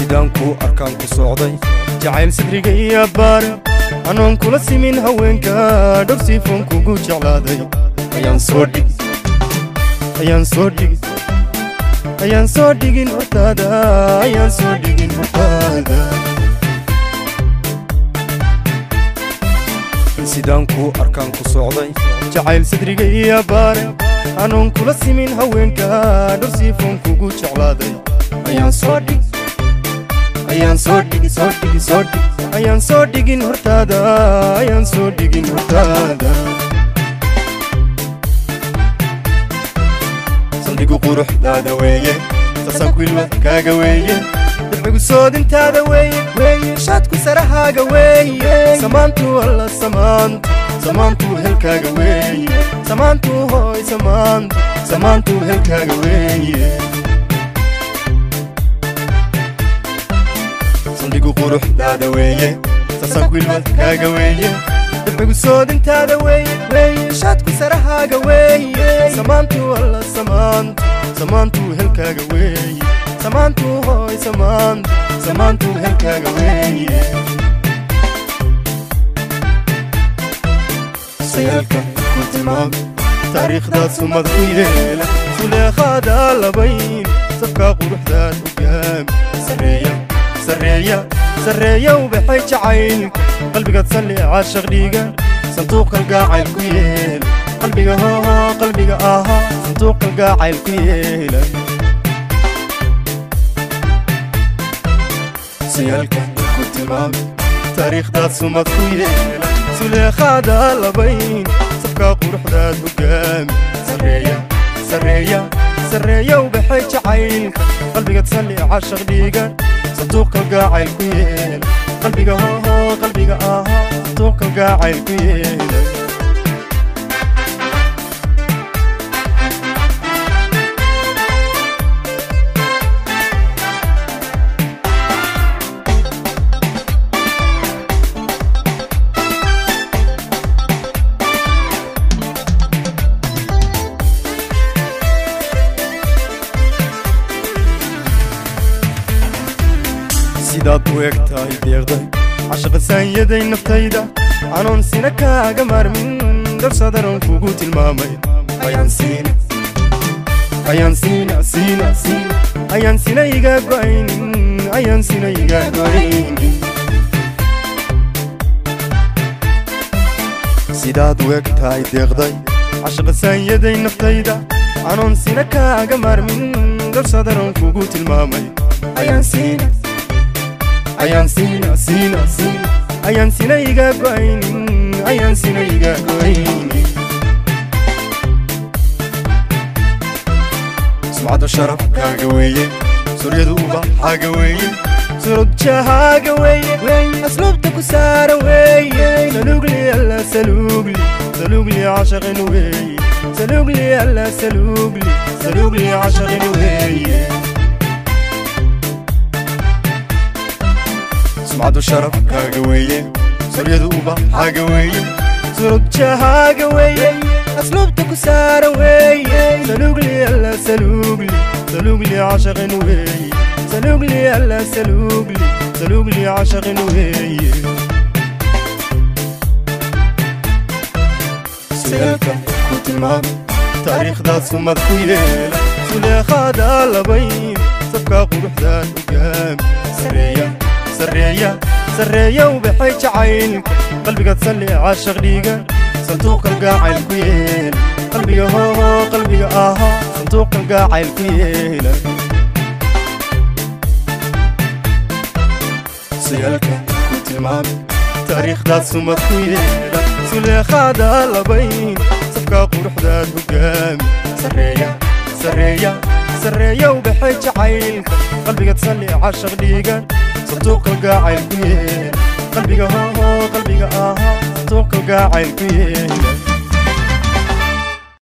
sidaan kuu arkaan ku socday jacayl sadriga iyo baare anoon kula simin haweenka dhowrsiifoon kugu jeclaaday ayaan soo dhigi ayaan soo dhigi ayaan soo dhigin hortaada ayaan soo dhigin hortaada sidaan kuu arkaan ku socday jacayl sadriga iyo baare anoon kula simin haweenka dhowrsiifoon kugu jeclaaday ayaan soo dhigi ayaan soo dhigi soo dhigi soo dhigi ayaan soo dhigin hortaada ayaan soo dhigin hortaada saldhigu quruxdaada weeye sasanku ilwad kaaga weeye dabcigu soodintaada weeye weeye shaadku sarahaaga weeye samaantu alla samaantu samaantu helkaaga weeye samaantu hooy samaantu samaantu helkaaga weeye saldhigu quruxdaada weeye sasanku ilwad kaaga weeye dabcigu soodintaada weeye weeye shaadku sarahaaga weeye samaantu alla samaantu samaantu helkaaga weeye samaantu hooy samaantu samaantu helkaaga weeye sayaalka ku tilmaam taariikhdaad sumad ku yeela suleekhaada labayn sabkaa quruxdaad hogaami sareeya sareeya sareeya ubaxay jacaylka qalbigaad salli caashaq dhiiga sanduuq kalgaacayl ku yeela qalbiga hooho qalbiga ahaa sanduuq kalgaacayl ku yeela sayaalka ku tilmaami taariikhdaad sumad ku yeela suleekhaada labayn sabkaa quruxdaad hogaami sareeya sareeya sareeya ubaxay jacaylka qalbigaad salli caashaq dhiiga sanduuq kalgaacayl ku yeela qalbiga hooho qalbiga ahaa sanduuq kalgaacayl ku yeela sidaad u eg tahay deeqday cashaqasaanyaday naftayda anoon sina kaaga maarmin darsadaroon kugu tilmaamay ayaan siina ayaan siina siina siina ayaan sina iga go'aynin ayaan sina iga go'aynin sidaad u eg tahay deeqday cashaqasaanyaday naftayda anoon sina kaaga maarmin darsadaroon kugu tilmaamay ayaan siina ayaan siina siina siina ayaan sina iga go'aynin ayaan sina iga go'aynin sumcadda sharafkaaga weeye suryadu ubaxaaga weeye surudjahaaga weeye asluubta ku saara weeye salugli alla salugli salugli cashaqin weeye salugli alla salugli salugli cashaqin weeye sumcaddu sharafkaaga weeye suryadu ubaxaaga weeye surudjahaaga weeye asluubta ku saara weeye salugli alla salugli salugli cashaqin weeye salugli alla salugli salugli cashaqin weeye sayaalka ku tilmaam taariikhdaad sumad ku yeela suleekhaada labayn sabkaa quruxdaad hogaami sareeya sareeya sareeya ubaxay jacaylka qalbigaad salli caashaq dhiiga sanduuq kalgaacayl ku yeela qalbiga hooho qalbiga ahaa sanduuq kalgaacayl ku yeela sayaalka ku tilmaami taariikhdaad sumad ku yeela suleekhaada labayn sabkaa quruxdaad hogaami sareeya sareeya sareeya ubaxay jacaylka qalbigaad salli caashaq dhiiga sanduuq kalgaacayl ku yeela qalbiga hooho qalbiga ahaa sanduuq kalgaacayl ku yeela